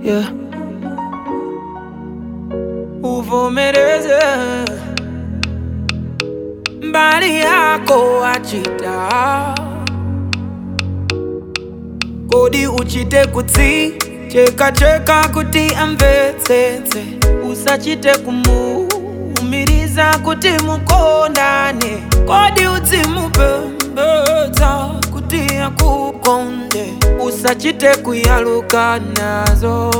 yeah. uvomereze mbali yako achita kodi uchite kutsi cheka cheka kuti amvetsetse usachite kumuumiriza kuti mukondane kodi udzimupembedza kuti akukonde usachite kuyaluka nazo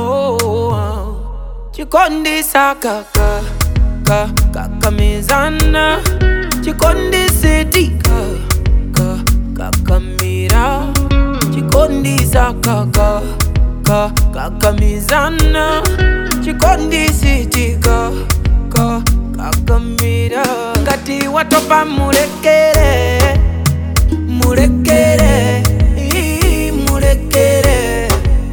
chikondisa kaka ka kakamizana chikondisetika ka kakamira chikondisa kaka ka kakamizana chikondisitika ka kakamira ngati watopa mulekere mulekere ii, mulekere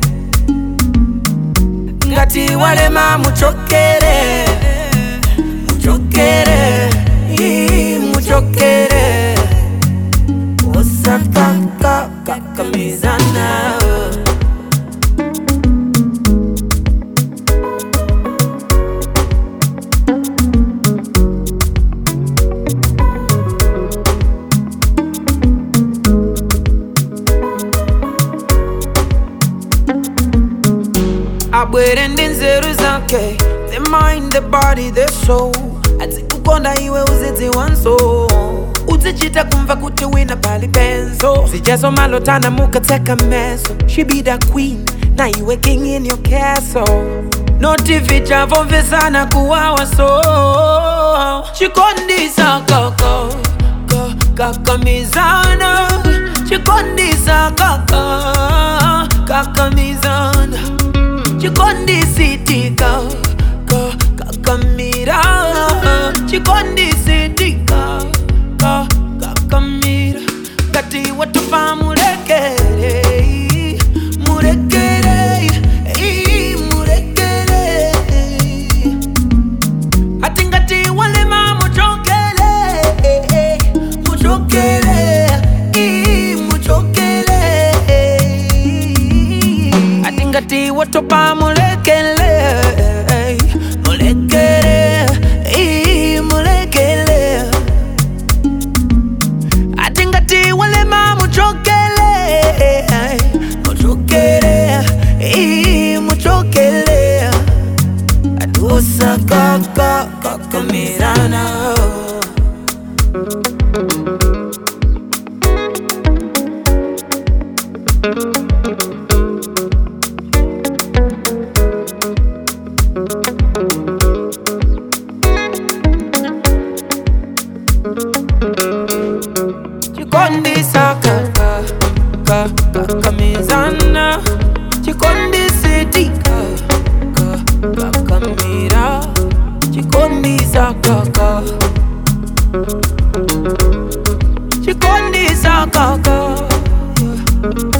ngati walema muchokere muchokere ii, muchokere osakaka kakamizana abwere ndi nzeru zake the mind the body the soul adzikukonda iwe uzidziwanso uzichita kumva kuti wina pali penzo zijazo malotana mukatseka meso she be the queen na iwe king in your castle noti vichavomvesana kuwawa so chikondisa kaka ka- kakamizana chikondisa kaka kakamizana chikondisitika ka kakamira chikondisitika ka kakamira ngati watupa mulekere mulekere ii, mulekere ati ngati walema muchokele muchokele ii, muchokele ati ngati watopa mulekele mulekele ii, mulekele ati ngati walema muchokele muchokele ii, muchokele atusakaka kakamirana chikondisa kaka ka kakamizana chikondisitika ka kakamira chikondisa kaka chikondisa kaka